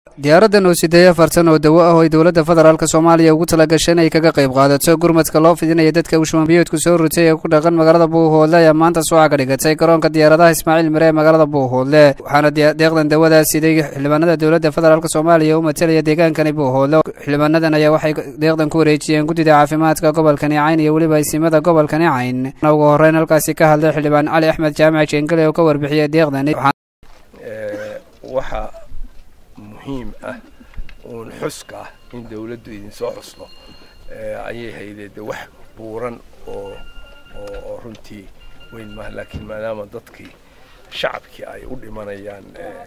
diyaaraddan oo sideeya fartan oo dawo ah oo ay dowladda federaalk soomaaliya ugu tala gashay inay kaga qayb qaadato gurmadka loo fidinaya dadka uu shumanbiyoodku soo rutay ee ku dhaqan magaalada buuhoodle ayaa maanta suuca ka dhigatay garoonka diyaaradaha ismaaciil mire ee magaalada buuhoodle waxaana deeqdan dawadaas siday xildhibaanada dowladda federaalk soomaaliya u matalaya deegaankani buuhoodle xildhibaanadan ayaa waxay deeqdan ku wareejiyeen guddida caafimaadka gobolkani cayn iyo weliba isimada gobolkani cayn ugu horreyn halkaasi ka hadlay xildhibaan cali axmed jaamac jeengale oo ka warbixiyay deeqdani waxaa muhiim ah uun xuska ah in dawladdu idinsoo xusno ayay haydee de wax buuran oo oo runtii weyn maaha laakiin maadaama dadkii shacabkii ay u dhimanayaan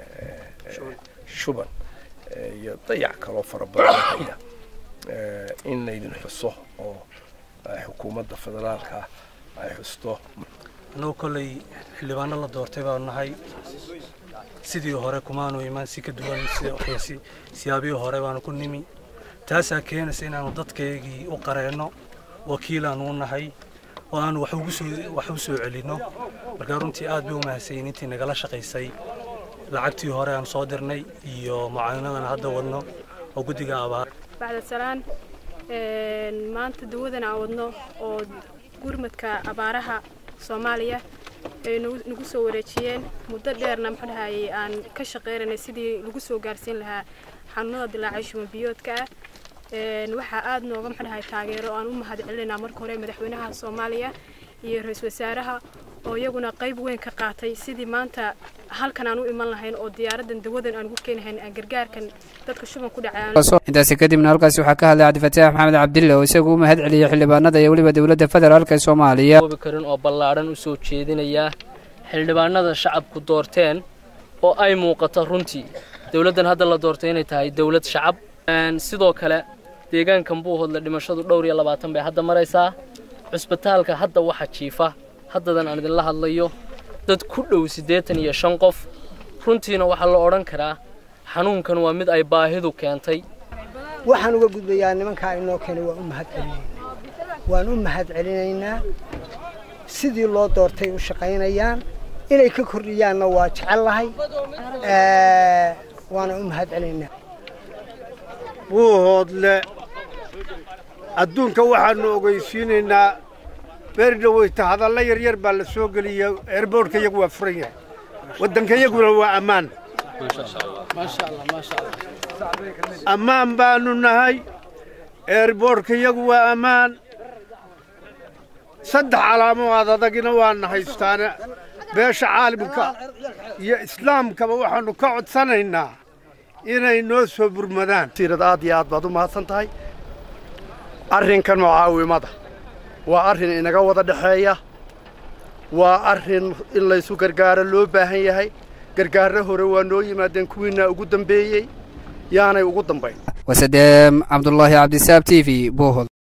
shuban iyo dayac kaloo fara badan haya in laydin xuso oo xukuumadda federaalka ay xusto annagu kolley xildhibaano la doortay baanu nahay sidii hore kumaanu imaan si ka duwan siyaabihii hore baanu ku nimi taasaa keenaysa inaanu dadkaygii u qareenno wakiilaanu u nahay oo aanu wax u soo celinno markaa runtii aad bay u mahadsayin intii nagala shaqaysay lacagtii hore aan soo dirnay iyo mucaawinadan hadda wadno oo guddiga abaar bacdasalaan maanta dawadan aan wadno oo gurmadka abaaraha soomaaliya ay nagu soo wareejiyeen muddo dheerna muxuu dhahayay aan ka shaqeynaynay sidii lagu soo gaarsiin lahaa xanuunada dilaacay shumanbiyoodka ah waxaa aad nooga muxuu dhahay taageero aan u mahad celinaynaa marka hore madaxweynaha soomaaliya iyo ra-iisul wasaaraha oo iyaguna qayb weyn ka qaatay sidii maanta halkan aan u iman lahayn oo diyaaraddan dawadan aan ugu keenahayn aan gargaarkan dadka shuban ku dhacaintaasi kadibna halkaasi waxaa ka hadlay cabdifataax maxamed cabdille oo isagu u mahad celiyey xildhibaanada iyo weliba dowladda federaalk ee soomaaliya karin oo ballaadhan u soo jeedinayaa xildhibaanada shacabku doorteen oo ay muuqato runtii dowladdan hadda la doortay inay tahay dowlad shacab sidoo kale deegaankan buuhoodle dhimashadu dhowr iyo labaatan bay hadda maraysaa cusbitaalka hadda waxa jiifa haddadan aan idinla hadlayo dad ku dhow siddeetan iyo shan qof runtiina waxaa la odhan karaa xanuunkan waa mid ay baahidu keentay waxaan uga gudbayaa nimankaa inoo keenay waan u mahad celinaynaa waan u mahad celinaynaa sidii loo doortay u shaqaynayaan inay ka kordhiyaanna waa jecel lahay waana u mahad celinaynaa buuhoodle adduunka waxaannu ogeysiinaynaa beerdhaweyta hadalla yaryar baa la soo geliya eerboorhka iyagu waa furan yahay waddanka iyaguna waa ammaan ammaan baannu nahay eerboorhka iyagu waa ammaan saddex calaamood adagina waana haystaane beesha caalimka iyo islaamkaba waxaannu ka codsanaynaa inay noo soo burmadaan siirad aad iyo aad baad u mahadsan tahay arrinkan mucaawimada waa arrin inaga wada dhexeeya waa arrin in laysu gargaaro loo baahan yahay gargaarro hore waa noo yimaadeen kuwiinaa ugu dambeeyey yaanay ugu dambayn wasadeem cabdulaahi cabdisaab t v bohol